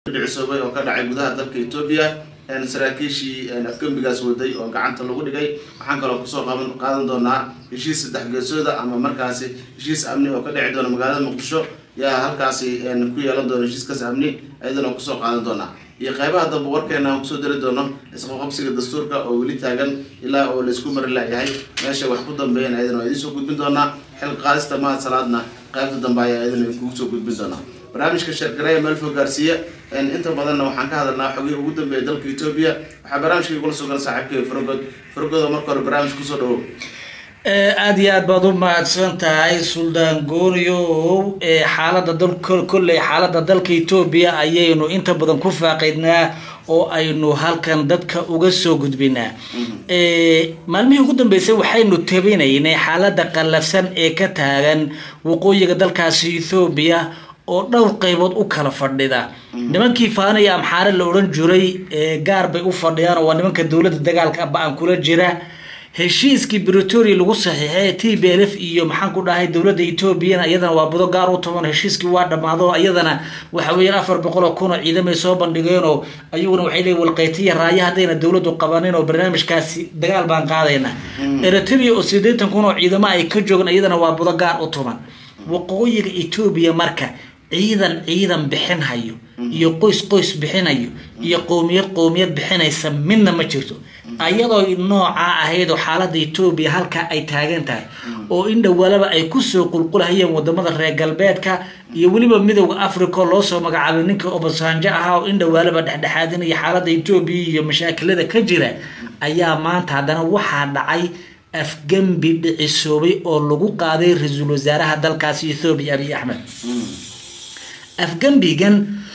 dhicisoobay oo ka dhacay gudaha dalka etoobiya saraakiishii afgembigaas waday oo gacanta lagu dhigay waxaan kaloo kusoo qaban qaadan doonaa heshiis saddex geesooda ama markaasi heshiis amni oo ka dhici doona magaalada muqdisho yaa halkaasi ku yeelan doona heshiiskaas amni ayadana kusoo qaadan doonaa iyo qeybaha dambe warkeena aan kusoo dari doono isqaqabsiga dastuurka oo weli taagan ilaa oo laysku mari laayahay meesha wax ku dambeeyeen ayadana waa idiin soo gudbin doonaa xilka qaadista mahad salaadna qaybta dambe ayaa ayadana kugu soo gudbin doonaa barnaamijka sheergareya meelfo gaarsiiya inta badanna waxaan ka hadalnaa xogihii ugu dambeeya dalka etoobiya waxaa barnaamijka igula sugan saaxiibkay farogod farogod oo marka hore barnaamij kusoo dhawow aada iyo aad baad u mahadsan tahay suldaan gooniyow xaalada dal kolley xaalada dalka etoobiya ayaynu inta badan ku faaqiydnaa oo aynu halkan dadka uga soo gudbinaa maalmihii ugu dambeysay waxaynu tabinaynay xaalada qallafsan ee ka taagan waqooyiga dalkaasi ethoobiya oo dhowr qaybood u kala fadhida nimankii faanaya amxaare la odhan jiray gaar bay u fadhiyaan oo waa nimanka dowladda dagaalka ba-an kula jira heshiiskii britoria lagu saxiixay t b l f iyo maxaan ku dhahay dowladda etoobiyana iyadana waa budo gaar u toban heshiiskii waa dhammaado iyadana waxa weeyaan afar boqol oo kun oo ciidamay soo bandhigeenoo ayaguna waxay leeyiin walqeytiya raaya haddayna dowladdu qabanin oo barnaamijkaasi dagaal baan qaadayna eritrea oo siddeetan kun oo ciidamo ay ka joogan iyadana waa budo gaar u toban waqooyiga etoobiya marka ciidan ciidan bixinhayo iyo qoys qoys bixinayo iyo qowmiyad qowmiyad bixinaysa midna ma jirto ayadoo noocaa ahayd oo xaalada etoobiya halkaa ay taagan tahay oo in dhowaalaba ay kusoo qulqulhayeen wadamada reer galbeedka iyo weliba midowda africa loosoo magacaabay ninka obasanjo ahaa oo in dhowaalaba dhexdhexaadinaya xaalada etoobiya iyo mashaakilada ka jira ayaa maanta haddana waxaa dhacay afgembi dhicisoobay oo lagu qaaday ra-iisul wasaaraha dalkaasi ethoobiya abiy axmed afgembigan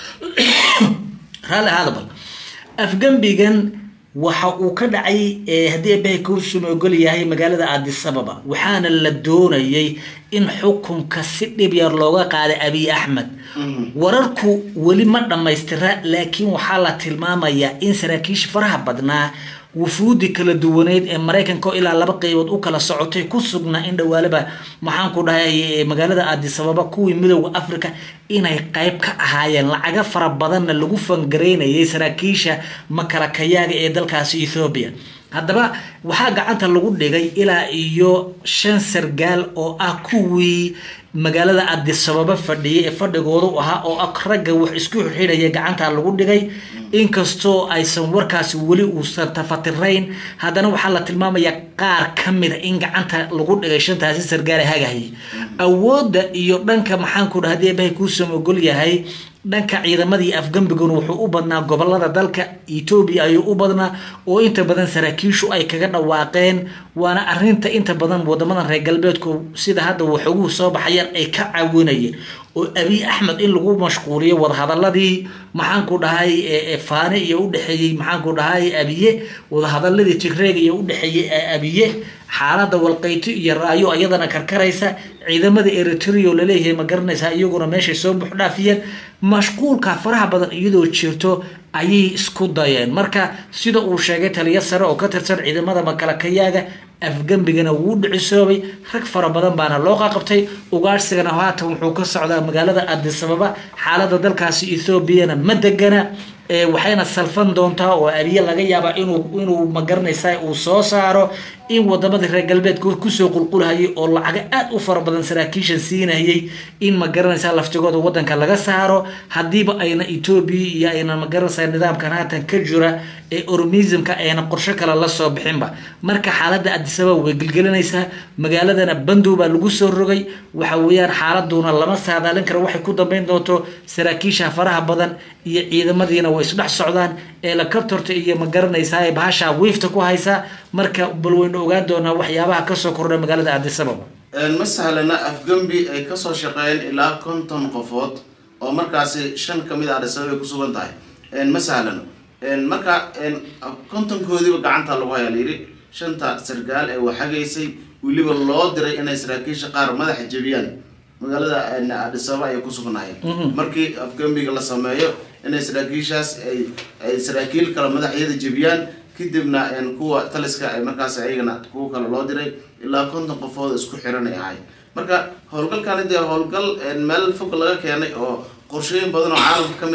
raalli hadabal afgembigan waxa uu ka dhacay haddii abahay kuusuma ogol yahay magaalada adisababa waxaana la doonayay in xukunka si dhib yar looga qaaday abiy axmed wararku weli ma dhammaystira laakiin waxaa la tilmaamayaa in saraakiisha faraha badnaa wufuudi kala duwaneyd ee maraykanka oo ilaa laba qeybood u kala socotay ku sugnaa in dhowaalaba maxaan ku dhahay magaalada adisababa kuwii midowda africa inay qeyb ka ahaayeen lacaga fara badanna lagu fangaraynayay saraakiisha makalakayaaga ee dalkaasi ethoobiya haddaba waxaa gacanta lagu dhigay ilaa iyo shan sargaal oo ah kuwii magaalada adisababa fadhiyay ee fadhigoodu ahaa oo ragga wax isku xidhaya gacanta lagu dhigay inkastoo aysan warkaasi weli uusan tafatirayn haddana waxaa la tilmaamayaa qaar ka mida in gacanta lagu dhigay shantaasi sargaale hagahayay awoodda iyo dhanka maxaanku dha hadii abahay kuusam ogol yahay dhanka ciidamadii afgambiguna wuxuu u badnaa gobolada dalka etoobiya ayuu u badnaa oo inta badan saraakiishu ay kaga dhawaaqeen waana arinta inta badan wadamadan reer galbeedku sida hadda waxoguhu soo baxayaan ay ka caawinayeen oo abiy axmed in lagu mashquuliyo wadahadaladii maxaanku dhahay faane iyo udhexeeyey maxaanku dhahay abiye wadahadaladii tigreeg iyo udhexeeyey abiye xaalada walqayti iyo raayo iyadana karkaraysa ciidamada eritrea laleeyahay ma garanaysaa iyaguna meeshay soo buuxdhaafiyeen mashquulka faraha badan iyadoo jirto ayay isku dayeen marka sida uu sheegay taliya sare oo ka tirsan ciidamada makalakayaaga afgembigana wuu dhicisoobay rag fara badan baana loo qaqabtay ugaarsigana haatan wuxuu ka socdaa magaalada adisababa xaalada dalkaasi ethoobiana ma degana waxayna salfan doontaa oo abiye laga yaabaa inuu inuu magaranaysa uu soo saaro in wadamadii reer galbeedka kusoo qulqulhayay oo lacaga aada u fara badan saraakiishan siinayay in magaranaysa laftigooda wadanka laga saaro hadiiba ayna etoobiya iyo ayna magaranaysa nidaamkan haatan ka jira ee ormismka ayna qorsho kale lasoo bixinba marka xaalada adisababa way gelgelinaysaa magaaladana bandow baa lagu soo rogay waxa weeyaan xaaladuna lama saadaalin karo waxay ku dambeyn doonto saraakiisha faraha badan iyo ciidamadiina way isdhex socdaan ee la kabtorta iyo magaranaysaa bahasha wiifta ku haysa marka bal waynu ogaan doonaa waxyaabaha kasoo kordha magaalada adisababa ma sahlana afgembi ay kasoo shaqeeyeen ilaa konton qofood oo markaasi shan kamid a adisababa ay kusugan tahay ma sahlano marka kontonkoodiiba gacanta lagu hayaa layidhi shanta sargaal ee waxagaysay weliba loo diray inay saraakiisha qaar madaxa jebiyaan magaalada adisababa ayay kusugnaayeen markii afgembiga la sameeyo inay saraakiishaas ay saraakiil kale madaxyada jebiyaan kadibna kuwa taliska ay markaas ayagana kuwa kale loo diray ilaa konton qofood isku xiran ay ahay marka howlgalkani dee howlgal meel fog laga keenay oo qorshooyin badan oo caalamka ka mid ah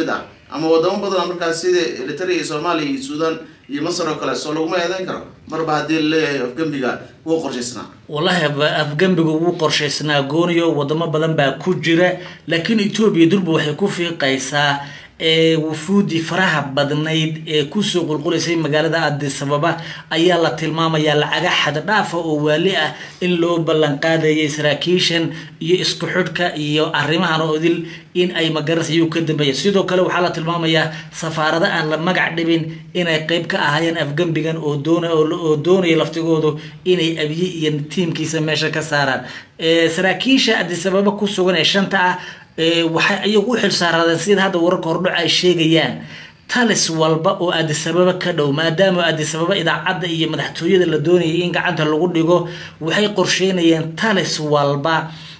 ama wadamo badan markaas sida eritrea iyo soomaaliya iyo suudan iyo masar oo kale soo laguma eedeyn karo marba haddii laleeyahay afgembiga wuu qorshaysnaa wallahi afgembiga wuu qorshaysnaa gooniyo wadamo badan baa ku jira laakiin etoobiya durba waxay ku fiiqaysaa wufuudii faraha badnayd ee kusoo qulqulaysay magaalada adisababa ayaa la tilmaamayaa lacaga xaddhaafa oo waali ah in loo ballanqaadayay saraakiishan iyo isku xidhka iyo arrimahan odil in ay magaranaysa iyuu ka dambeeya sidoo kale waxaa la tilmaamayaa safaarado aan la magac dhibin inay qeyb ka ahaayeen afgembigan oo doona oo doonaya laftigoodu inay abiye iyo tiimkiisa meesha ka saaraan saraakiisha adisababa ku sugan ee shanta ah waxay iyagu u xilsaaraadeen sida hadda wararka hordhac ay sheegayaan talis walba oo adisababa ka dhow maadaama adisababa idaacadda iyo madaxtooyada la doonayay in gacanta lagu dhigo waxay qorsheynayeen talis walba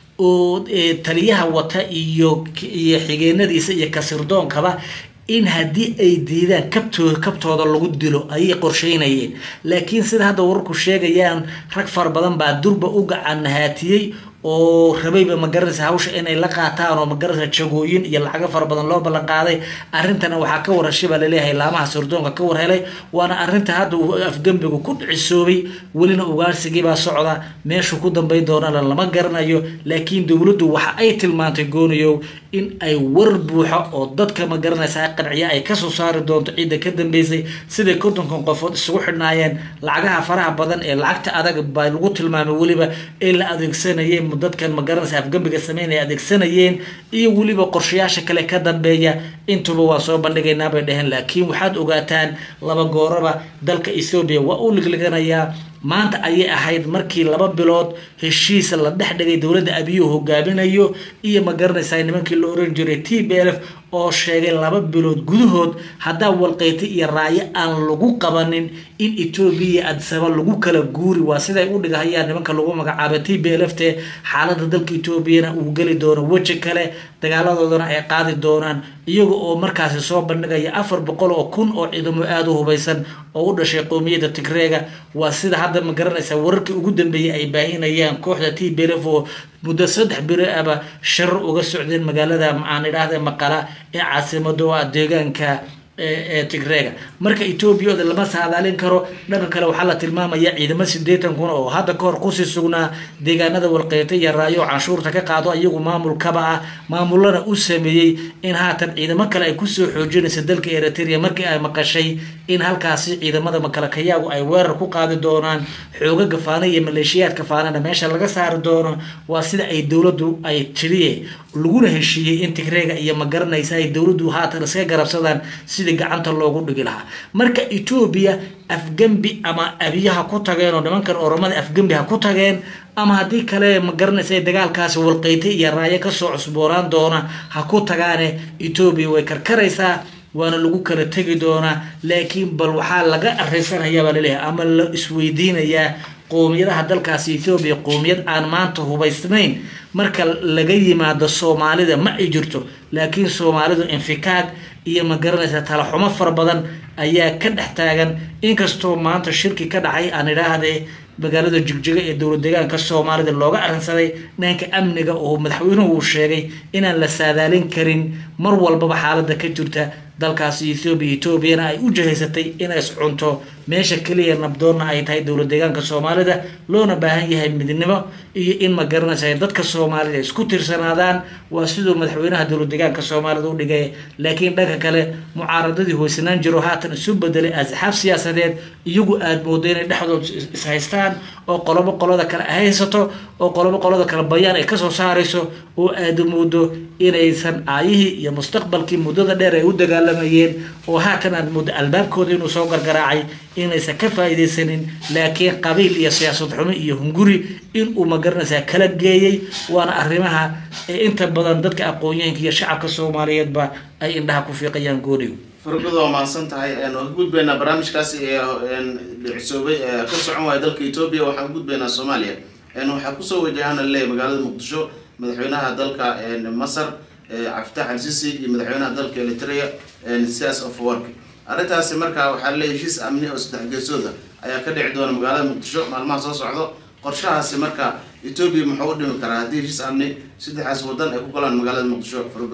oo taliyaha wata iyo iyo xigeenadiisa iyo kasirdoonkaba in haddii ay diidaan kabtooda kabtooda lagu dilo ayay qorsheynayeen laakiin sida hadda wararku sheegayaan rag fara badan baa durba u gacan nahaatiyey oo rabayba magaranaysa hawsha inay la qaataan oo magaranaysa jagooyin iyo lacago fara badan loo ballan qaaday arrintana waxaa ka warashay baa laleeyahay laamaha sirdoonka ka warhelay waana arrinta hadda uu afgembigu ku dhicisoobay welina ugaarsigii baa socda meeshu ku dambayn doonana lama garanayo laakiin dowladdu waxa ay tilmaantay gooniyow in ay war buuxa oo dadka magaranaysa qanciya ay kasoo saari doonto ciidda ka dambeysay siday kontonkan qofood isugu xidhnaayeen lacagaha faraha badan ee lacagta adag baa lagu tilmaamay weliba ee la adeegsanayeen dadkan magaranaysa afgembiga sameyn ay adeegsanayeen iyo weliba qorshayaasha kale ka dambeeya intuba waa soo bandhigaynaa bay dheheen laakiin waxaad ogaataan laba gooraba dalka ethoobiya waa u ligliganayaa maanta ayay ahayd markii laba bilood heshiis la dhex dhigay dowladda abiyu hogaaminayo iyo ma garanaysaa nimankii la oran jiray t b lf oo sheegay laba bilood gudahood haddaa walqeyta iyo raayo aan lagu qabanin in etoobiya adisaba lagu kala guuri waa siday u dhigahayaan nimanka lagu magacaabay t b lf te xaalada dalka etoobiyana uu geli doono weji kale dagaaladoodana ay qaadi doonaan iyaga oo markaasi soo bandhigaya afar boqol oo kun oo ciidamo aada u hubaysan oo u dhashay qowmiyadda tigreega waa sida hadda ma garanaysa wararkii ugu dambeeyay ay baahinayaan kooxda t b lf oo muddo saddex biri aba sharar uga socdeen magaalada aan idhaahda maqala ee caasimada oo ah deegaanka ee tigreega marka etoobiya oda lama saadaalin karo dhanka kale waxaa la tilmaamaya ciidamo sideetan kun oo hadda kahor kusii sugnaa deegaanada walqeyta iyo raayo oo canshuurta ka qaado iyagu maamulkaba ah maamulana u sameeyey in haatan ciidamo kale ay kusoo xoojinaysa dalka eritrea markii ay maqashay in halkaasi ciidamada makalakayaagu ay weerar ku qaadi doonaan xooga gafaana iyo maleeshiyaadka faanana meesha laga saari doono waa sida ay dowladdu ay tiriye laguna heshiiyey in tigreega iyo ma garanaysa ay dowladdu haatan iska garabsadaan sidii gacanta loogu dhigi lahaa marka etoobiya afgembi ama abiyaha ku tageen oo nimankan oromada afgembi ha ku tageen ama haddii kale ma garanaysa dagaalkaasi walqeyta iyo raayo kasoo cusboonaan doona ha ku tagaane etoobiya way karkaraysaa waana lagu kala tegi doonaa laakiin bal waxaa laga areysanaya baa laleeyahay ama la isweydiinayaa qowmiyadaha dalkaasi ethoobiya qowmiyad aan maanta hubaysnayn marka laga yimaado soomaalida ma ay jirto laakiin soomaalidu infikaag iyo ma garanaysa talaxumo fara badan ayaa ka dhex taagan inkastoo maanta shirki ka dhacay aan idhaahdee magaalada jigjiga ee dowlad deegaanka soomaalida looga arrinsaday dhanka amniga oo madaxweynuhu uu sheegay inaan la saadaalin karin mar walbaba xaalada ka jirta dalkaasi ethoobiya etoobiyana ay u jahaysatay inay iscunto meesha keliya nabdoonna ay tahay dowlad deegaanka soomaalida loona baahan yahay midnimo iyo in ma garanaysa dadka soomaalida isku tirsanaadaan waa siduu madaxweynaha dowlad deegaanka soomaalida u dhigay laakiin dhanka kale mucaaradadii hoysanaan jiro haatan isu bedelay asxaab siyaasadeed iyagu aada moodo inay dhexdood ishaystaan oo qolobo qolada kale haysato oo qolobo qolada kale bayaan ay kasoo saarayso oo aada moodo inaysan aayihii iyo mustaqbalkii muddada dheer ay u dagaalamayeen oo haatan aad moodo albaabkooda inuu soo gargaraacay inaysan ka faa'iidaysanin laakiin qabiil iyo siyaasad xumo iyo hunguri inuu magaranaysaa kala geeyey waana arrimaha ee inta badan dadka aqoon-yahanka iyo shacabka soomaaliyeedba ay indhaha ku fiiqayaan goonigu fargoda waa mahadsan tahay waan ka gudbaynaa barnaamijkaasi ee dhicisoobay ee ka socon waaya dalka etoobiya waxaan ka gudbaynaa soomaaliya waxaa kusoo wajahana leeyahy magaalada muqdisho madaxweynaha dalka masar cabditax al sisi iyo madaxweynaha dalka eritrea sias of work arrintaasi markaa waxaa leeyahy heshiis amni oo saddex geesooda ayaa ka dhici doona magaalada muqdisho maalmaha soo socdo qorshahaasi marka etoobiya muxuu u dhimi karaa haddii heshiis amni saddexaas wadan ay ku galaan magaalada muqdisho fargodo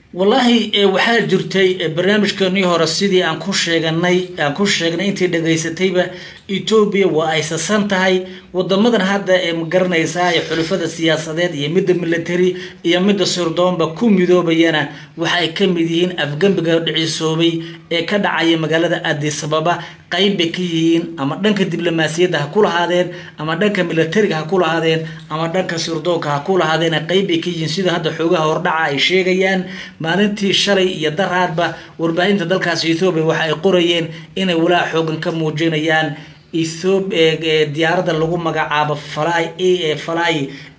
wallaahi waxaa jirtay barnaamijkeenii hore sidii aan ku sheeganay aan ku sheegnay intii dhegaysatayba etoobiya waa ay sasan tahay wadamadan hadda ee magaranaysaa ee xulufada siyaasadeed iyo midda military iyo midda sirdoonba ku midoobayana waxa ay ka mid yihiin afgembiga dhicisoobay ee ka dhacaya magaalada adisababa qayb bay ka yihiin ama dhanka diblomaasiyadda ha ku lahaadeen ama dhanka militariga ha ku lahaadeen ama dhanka sirdoonka ha ku lahaadeen qayb bay ka yihiin sida hadda xoogaha hordhaca ay sheegayaan maalintii shalay iyo daraadba warbaahinta dalkaas ethoobiya waxa ay qorayeen inay walaa xoogan ka muujinayaan diyaaradda lagu magacaabo fly fly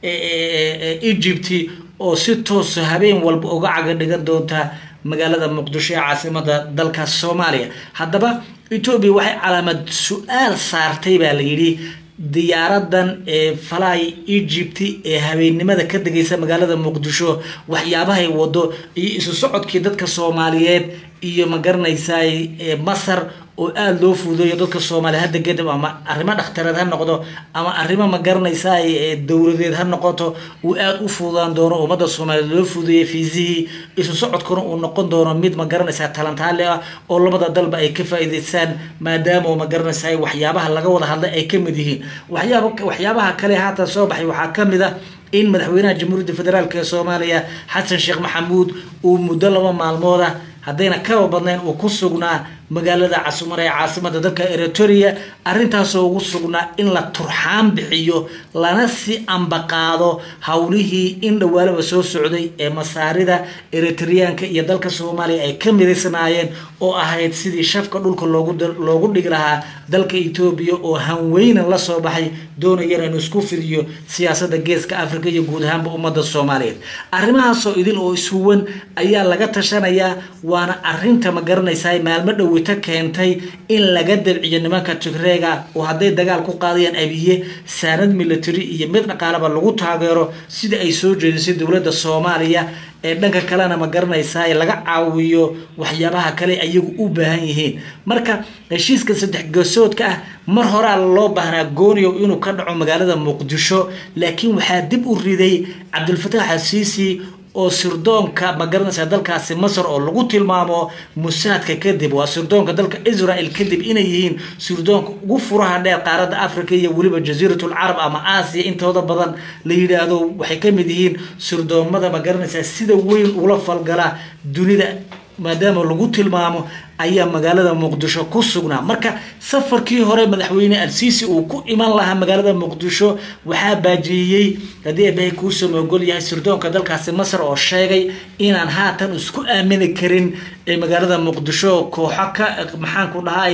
egypt oo si toosa habeen walba uga caga dhigan doonta magaalada muqdisho ee caasimada dalkaas soomaaliya haddaba etoobiya waxay calaamad su-aal saartay baa la yidhi diyaaradan ee fly egypt ee habeennimada ka degaysa magaalada muqdisho waxyaabahay wado iyo isu socodkii dadka soomaaliyeed iyo ma garanaysaa masar oo aada loo fuudeeyo dadka soomaaliya hadda kadib ama arrimo dhakhtareed ha noqdo ama arrimo ma garanaysaa dowladeed ha noqoto uu aada u fuudaan doono ummadda soomaaliyeed loo fuudeeyay fiisihii isu socodkuna uu noqon doono mid ma garanaysaa talantaale ah oo labada dalba ay ka faa'iidaystaan maadaama ma garanaysaa waxyaabaha laga wada hadlay ay ka mid yihiin waxyaaba waxyaabaha kale haatan soo baxay waxaa ka mid ah in madaxweynaha jamhuuriyadda federaalk ee soomaaliya xasan sheekh maxamuud uu muddo laba maalmood ah haddayna kaba badnayn uu ku sugnaa magaalada casumar ee caasimada dalka eritoria arrintaasoo ugu sugnaa in la turxaan bixiyo lana si ambaqaado howlihii in dhawaalaba soo socday ee masaarida eritriyaanka iyo dalka soomaaliya ay ka midaysnaayeen oo ahayd sidii shafka dhulka loogu dhigi lahaa dalka etoobiya oo hanweynan lasoo baxay doonayana inuu isku fidiyo siyaasada geeska africa iyo guud ahaanba ummadda soomaaliyeed arrimahaasoo idil oo ishuwan ayaa laga tashanayaa waana arinta ma garanaysaa maalmo dhowita keentay in laga dabciyo nimanka tigreega oo hadday dagaal ku qaadayaan abiye saanad military iyo mid dhaqaalaba lagu taageero sida ay soo jeedisay dowladda soomaaliya ee dhanka kalena ma garanaysaa laga caawiyo waxyaabaha kale ayagu u baahan yihiin marka heshiiska saddex geesoodka ah mar horaa loo baahnaa gooniyow inuu ka dhaco magaalada muqdisho laakiin waxaa dib u riday cabdulfataax asiisi oo sirdoonka ma garanaysaa dalkaasi masar oo lagu tilmaamo musaadka kadib waa sirdoonka dalka israel kadib inay yihiin sirdoonka ugu furaha dheer qaaradda africa iyo weliba jasiiratul carab ama aasiya intooda badan la yidhaahdo waxay ka mid yihiin sirdoomada ma garanaysaa sida weyn ula falgala dunida maadaama lagu tilmaamo ayaa magaalada muqdisho ku sugnaa marka safarkii hore madaxweyne al-siisi uu ku iman lahaa magaalada muqdisho waxaa baajiyey haddii abahay kuusoo ogol yahay sirdoonka dalkaasi masar oo sheegay inaan haatan isku aamini karin magaalada muqdisho kooxo ka maxaanku dhahay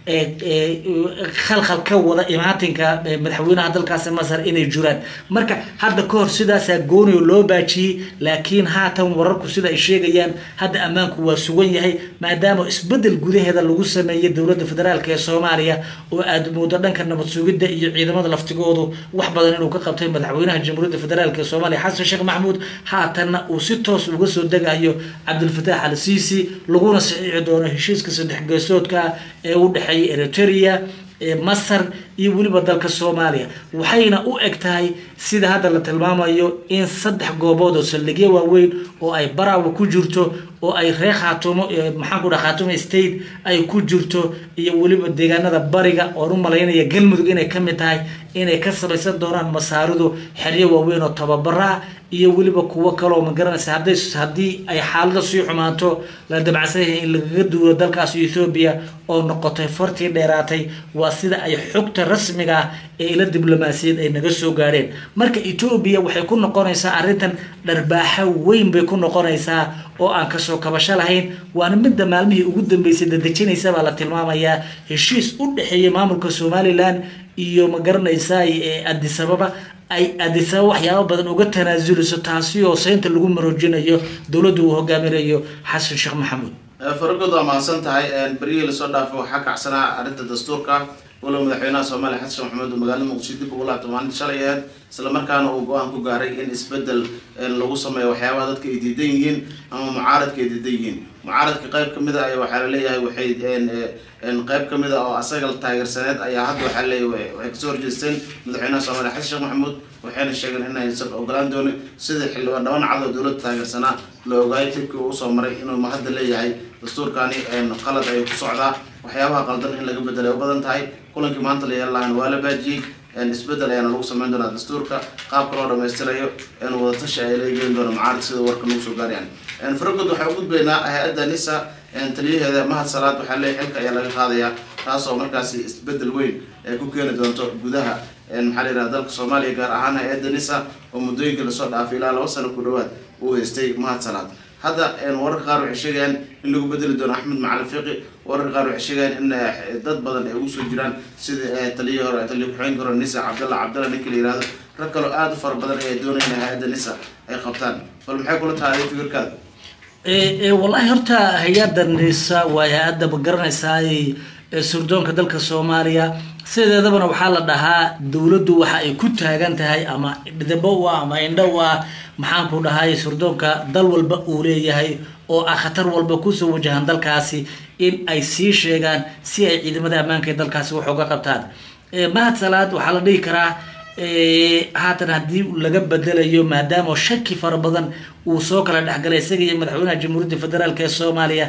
khalkhal ka wada imaatinka madaxweynaha dalkaasi masar inay jiraan marka hadda ka hor sidaasaa gooniyo loo baajiyey laakiin haatan wararku sida ay sheegayaan hadda ammaanku waa sugan yahay maadaama isbedel gudaheeda lagu sameeyay dowladda federaalk ee soomaaliya oo aada moodo dhanka nabad sugidda iyo ciidamada laftigoodu wax badan inuu ka qabtay madaxweynaha jamhuuriyadda federaalk ee soomaaliya xasan sheekh maxamuud haatanna uu si toos uga soo degayo cabdulfataax al siisi laguna saxiixi doono heshiiska saddex geesoodka ee u dhexeeya eriteria masar iyo weliba dalka soomaaliya waxayna u eg tahay sida hadda la tilmaamayo in saddex goobood oo saldhigyo waaweyn oo ay baraawa ku jirto oo ay reer khaatumo maxaan ku dhaha khaatumo state ay ku jirto iyo weliba deegaanada bariga oon u malaynaya galmudug inay ka mid tahay inay ka samaysan doonaan masaaridu xeryo waaweyn oo tababaraa iyo weliba kuwo kaloo ma garanaysa hadday haddii ay xaalada sii xumaato la dabacsan yahay in lagaga duuro dalkaas ethoobiya oo noqotay fartii dheeraatay waa sida ay xogta rasmiga ah ee ila diblomaasiyad ay naga soo gaadheen marka etoobiya waxay ku noqonaysaa arrintan dharbaaxo weyn bay ku noqonaysaa oo aan kasoo kabasho lahayn waana midda maalmihii ugu dambeysay dadejinaysa baa la tilmaamayaa heshiis u dhexeeyay maamulka somalilan iyo ma garanaysaa adisababa ay adisaba waxyaaba badan uga tanaasulayso taasi oo seynta lagu maroojinayo dowladda uu hogaaminayo xasan sheekh maxamuud faragood waa mahadsan tahay beryihii lasoo dhaafay waxaa kacsanaa arrinta dastuurka walow madaxweynaha soomaaliya xasan sheekh maxamuud uu magaalada muqdisho dib ugu laabtay maalinta shalay aheed isla markaana uu go-aan ku gaaray in isbedel lagu sameeyo waxyaabaha dadka ay diidan yihiin ama mucaaradka ay diidan yihiin mucaaradka qayb kamid a waxaa laleeyahay waxay qayb kamid a oo asaga taageersaneed ayaa hadda waxaa laleeyahay waxay kasoo horjeesteen madaxweynaha soomaaliya xasan sheekh maxamuud waxayna sheegeen inaysan ogolaan doonin sidii xildhibaan dhaban cad oo dowladda taageersanaa la ogaay dibkii uu usoo maray inuu hadda leeyahay dastuurkani qalad ayuu ku socdaa waxyaabaha qaldan in laga bedelay u badan tahay kulankii maanta la yeelalahan waa la baajiyey isbedel ayaana lagu sameyn doonaa dastuurka qaabka loo dhamaystirayo wadatashi ay leegeyn doona macaarid sida warka nagu soo gaarayaan faragod waxaa u gudbaynaa hay-adda nisa taliyaheeda mahad salaad waxaa leeyahy xilka ayaa laga qaadayaa taasoo markaasi isbedel weyn ay ku keeni doonto gudaha maxaa la yidhaha dalka soomaaliya gaar ahaan hay-adda nisa oo muddooyinkii lasoo dhaafay ilaa laba sano ku dhawaad uu haystay mahad salaad hadda wararka qaar waxay sheegayaan in lagu bedeli doono axmed macalin fiqi wararka qaar waxay sheegayaan in dad badan ay ugu soo jiraan sida taliyihii hore taliya ku-xigeenka hore nisa cabdalla cabdalla ninka la yihahdo rag kaloo aada u fara badan ayay doonayaan in hay-adda nisa ay qabtaan bal maxay kula tahay fikirkaada wallahi horta hay-adda nisa waa hay-adda ma garanaysaa surdoonka dalka soomaaliya sideedabana waxaa la dhahaa dowladdu waxa ay ku taagan tahay ama dhidabo u ah ama indho u ah maxaanku dhahay surdoonka dal walba uu leeyahay oo ah khatar walba kusoo wajahan dalkaasi in ay sii sheegaan si ay ciidamada ammaanka ee dalkaasi wax uga qabtaan mahad salaad waxaa la dhihi karaa haatan haddii laga bedelayo maadaama shaki fara badan uu soo kala dhexgalay isaga iyo madaxweynaha jamhuuriyadda federaalk ee soomaaliya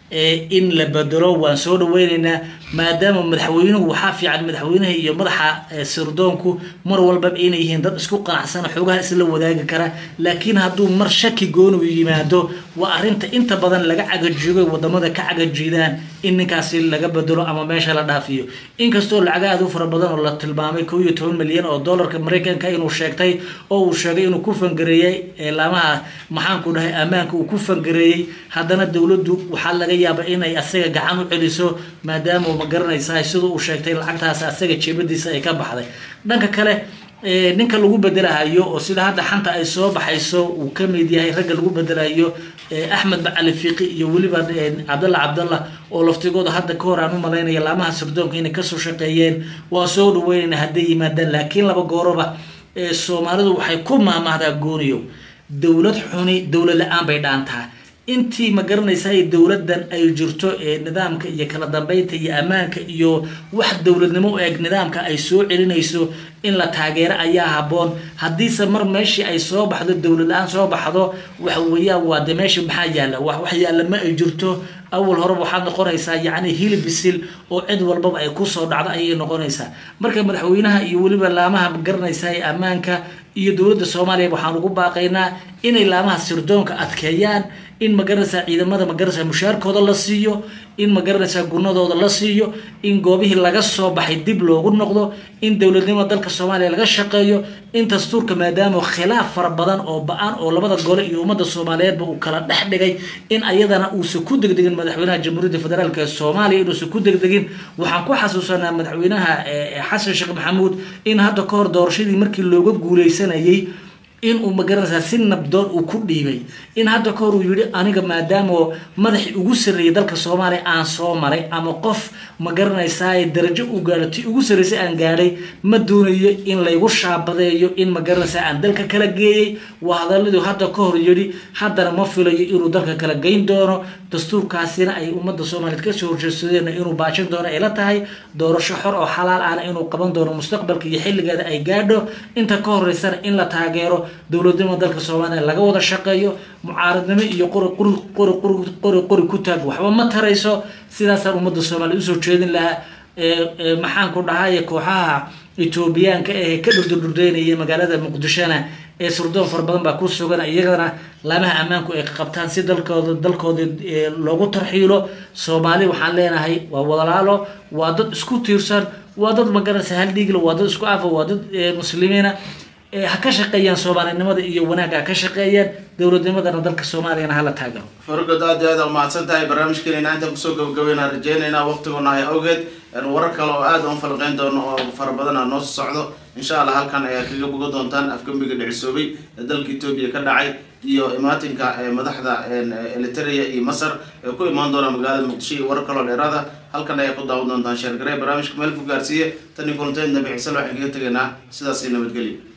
in la bedelo waan soo dhaweyneynaa maadaama madaxweynuhu waxaa fiican madaxweynaha iyo madaxa sirdoonku mar walbaba inay yihiin dad isku qanacsan xoogaha isla wadaagi kara laakiin hadduu mar shaki gooni u yimaado waa arrinta inta badan laga cagajigo wadamada ka cagajiidaan in ninkaasi laga bedelo ama meesha la dhaafiyo inkastoo lacaga aad u fara badan oo la tilmaamay kow iyo toban milyan oo dollarka maraykanka inuu sheegtay oo uu sheegay inuu ku fangareeyey laamaha maxaanku dhahay ammaanka uu ku fangareeyey haddana dowladdu waxaa laga yaaba inay asaga gacan u celiso maadaama ma garanaysaa sida uu sheegtay lacagtaas asaga jeebadiisa ay ka baxday dhanka kale ninka lagu bedelahayo oo sida hadda xanta ay soo baxayso uu ka mid yahay ragga lagu bedelahayo axmed macali fiqi iyo weliba cabdalla cabdalla oo laftigooda hadda ka hor aan u malaynaya laamaha sirdoonka inay kasoo shaqeeyeen waa soo dhaweynayna hadday yimaadaan laakiin laba gooroba soomaalidu waxay ku maamahdaa gooniyo dowlad xuni dowlad la-aan bay dhaantaa intii ma garanaysaa dowladdan ay jirto ee nidaamka iyo kala dambeynta iyo ammaanka iyo wax dowladnimo u eg nidaamka ay soo celinayso in la taageero ayaa haboon haddiise mar meeshii ay soo baxdo dowlad la-aan soo baxdo waxa weeyaan waa de meesha maxaa yaalla wax yaalla ma ay jirto awal horeba waxaad noqonaysaa yacni hilib bisil oo cid walbaba ay kusoo dhacdo ayay noqonaysaa marka madaxweynaha iyo weliba laamaha ma garanaysaa ee ammaanka iyo dowladda soomaaliya waxaan ugu baaqaynaa inay laamaha sirdoonka adkeeyaan in magaranaysaa ciidamada magaranaysaa mushaarkooda la siiyo in magaranaysaa gunadooda la siiyo in goobihii laga soo baxay dib loogu noqdo in dowladnimada dalka soomaaliya laga shaqeeyo in dastuurka maadaama khilaaf fara badan oo ba-an oo labada gole iyo ummadda soomaaliyeedba uu kala dhex dhigay in ayadana uusan ku degdegin madaxweynaha jamhuuriyadda federaalk ee soomaaliya inuusan ku degdegin waxaan ku xasuusanaa madaxweynaha xasan sheekh maxamuud in hadda ka hor doorashadii markii looga guuleysanayay inuu magaranaysaa si nabdoon uu ku dhiibay in hadda ka hor uu yihi aniga maadaama madaxii ugu sarreeyay dalka soomaaliya aan soo maray ama qof magaranaysaa darajo uu gaadho ti ugu sarreysay aan gaadhay ma doonayo in laygu shaabadeeyo in magaranaysaa aan dalka kala geeyey waa hadaladuu hadda ka hor yidhi haddana ma filayo inuu dalka kala geyn doono dastuurkaasina ay ummadda soomaaliyeed kasoo horjeedsadeen inuu baajin doono ay la tahay doorasho xor oo xalaal ahna inuu qaban doono mustaqbalka iyo xilligeeda ay gaadho inta ka horeysana in la taageero dowladnimada dalka soomaaliya laga wada shaqeeyo mucaaradnimo iyo qori qori qori qori qori qori ku taag waxba ma tarayso sidaasaan ummadda soomaaliya usoo jeedin lahaa maxaan ku dhahay kooxaha etoobiyaanka ee ka dhurdurdurdeynaya magaalada muqdishona ee surdoon fara badan baa ku sugan iyagana laamaha ammaanku ay qabtaan si dalkooda dalkooda loogu tarxiilo soomaali waxaan leenahay waa wadalaalo waa dad isku tiirsan waa dad magaranaysa hal dhiigla waa dad isku afa waa dad muslimiina ha ka shaqeeyaan soomaalinimada iyo wanaagga ha ka shaqeeyaan dowladnimadana dalka soomaaliyana hala taagaro fargod aad iyo aad aa umahadsan tahay barnaamijkeena intaan kusoo gabagabeynaa rajeynaynaa waqtigoona hay awgeed warar kale oo aad aan falqeyn doono oo fara badan aa noo socdo insha allah halkan ayaa kaga boga doontaan afgembiga dhicisoobay ee dalka etoobiya ka dhacay iyo imaatinka madaxda eliteria iyo masar ee ku imaan doona magaalada muqdisho iyo warar kaloo dheeraada halkan ayaa ku daawan doontaan sheergare barnaamijka meel ku gaarsiiye tani kulanteed nabi ciisal waxaan kaga tegaynaa sidaas iyo nabadgelyo